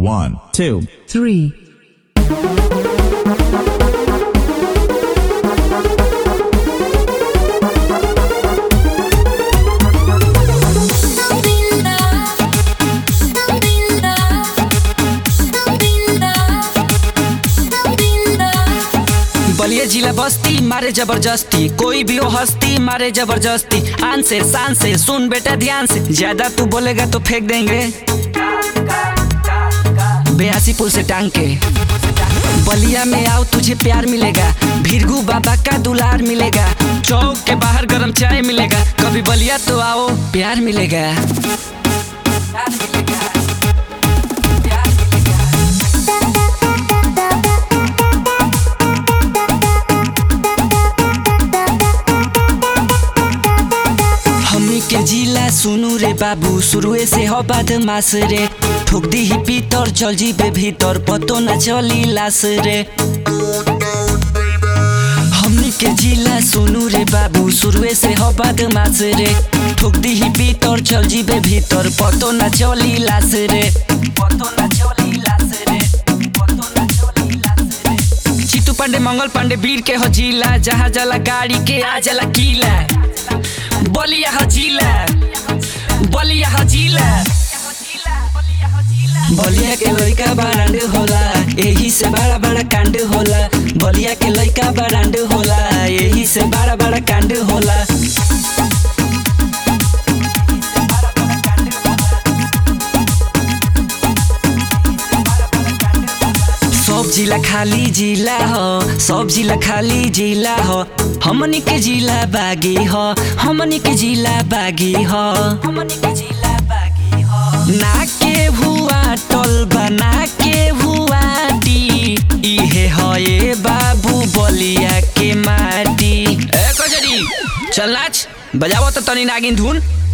One, two, three, बलिया जिला बस्ती मारे जबरदस्ती कोई भी हो हस्ती मारे जबरदस्ती आन से शान से सुन बेटा ध्यान से ज्यादा तू बोलेगा तो फेंक देंगे बयासी पुल से टांग के बलिया में आओ तुझे प्यार मिलेगा भिरगू बाबा का दुलार मिलेगा चौक के बाहर गरम चाय मिलेगा कभी बलिया तो आओ प्यार मिलेगा प्यार मिलेगा प्यार मिलेगा हमनी के जिला सुनू रे बाबू शुरुए से हो बदमाश रे ठोक दी ही पीतर चल जीबे भीतर पतो न चली लाश रे हमनी के जिला सुनू रे बाबू शुरुए से हो बदमाश रे ठोक दी ही पीतर चल जीबे भीतर पतो न चली लाश रे पतो न चली लाश रे पतो न चली लाश रे चितू पांडे मंगल पांडे वीर के हो जिला जहाँ जला गाड़ी के आ जला किला बलिया हजीला बलिया हजीला बलिया के लइका बरांड होला एही से बड़ा बड़ा कांड होला बलिया के लइका बरांड होला एही से बड़ा बड़ा कांड होला सब जिला खाली जिला हो सब जिला खाली जिला हो हमनी के जिला बागी हो हमनी के जिला बागी हो हमनी के जिला बागी हो ना के हुआ टल बना के हुआ टी इहे हो ए बाबू बलिया के माटी ए कजरी चल नाच बजावो तो तनी नागिन धुन